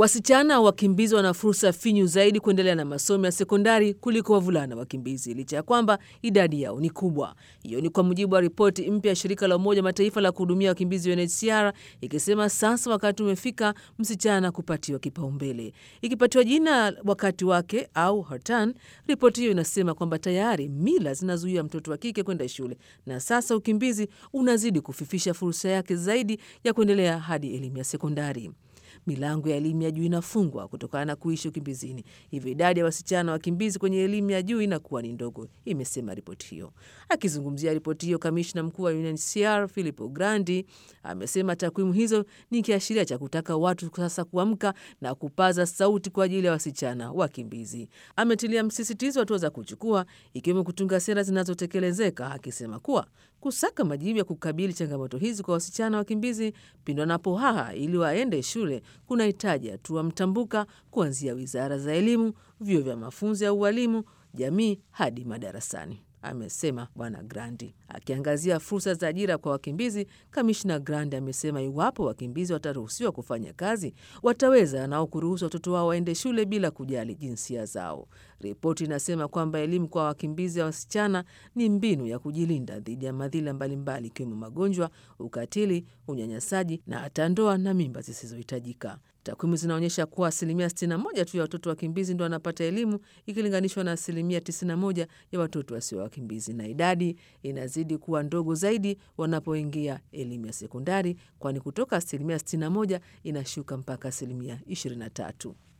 Wasichana wakimbizi wana fursa finyu zaidi kuendelea na masomo ya sekondari kuliko wavulana wakimbizi, licha ya kwamba idadi yao ni kubwa. Hiyo ni kwa mujibu wa ripoti mpya ya shirika la Umoja Mataifa la kuhudumia wakimbizi UNHCR, ikisema sasa wakati umefika msichana kupatiwa kipaumbele, ikipatiwa jina wakati wake au Hartan. Ripoti hiyo inasema kwamba tayari mila zinazuia mtoto wa kike kwenda shule na sasa ukimbizi unazidi kufifisha fursa yake zaidi ya kuendelea hadi elimu ya sekondari. Milango ya elimu ya juu inafungwa kutokana na kuishi ukimbizini, hivyo idadi ya wasichana wakimbizi kwenye elimu ya juu inakuwa ni ndogo, imesema ripoti hiyo. Akizungumzia ripoti hiyo, kamishna mkuu wa UNHCR Filippo Grandi amesema takwimu hizo ni kiashiria cha kutaka watu sasa kuamka na kupaza sauti kwa ajili ya wasichana wakimbizi. Ametilia msisitizo hatua za kuchukua, ikiwemo kutunga sera zinazotekelezeka, akisema kuwa kusaka majibu ya kukabili changamoto hizi kwa wasichana wakimbizi pindi wanapohaha ili waende shule kunahitaji hatua mtambuka kuanzia wizara za elimu, vyuo vya mafunzo ya ualimu, jamii hadi madarasani, amesema Bwana Grandi. Akiangazia fursa za ajira kwa wakimbizi, Kamishna Grandi amesema iwapo wakimbizi wataruhusiwa kufanya kazi, wataweza nao kuruhusu watoto wao waende shule bila kujali jinsia zao. Ripoti inasema kwamba elimu kwa wakimbizi wa wasichana ni mbinu ya kujilinda dhidi ya madhila mbalimbali ikiwemo magonjwa, ukatili, unyanyasaji na hata ndoa na mimba zisizohitajika. Takwimu zinaonyesha kuwa asilimia 61 tu ya watoto wakimbizi ndo wanapata elimu ikilinganishwa na asilimia 91 ya watoto wasio wakimbizi, na idadi inazidi kuwa ndogo zaidi wanapoingia elimu ya sekondari, kwani kutoka asilimia 61 inashuka mpaka asilimia 23.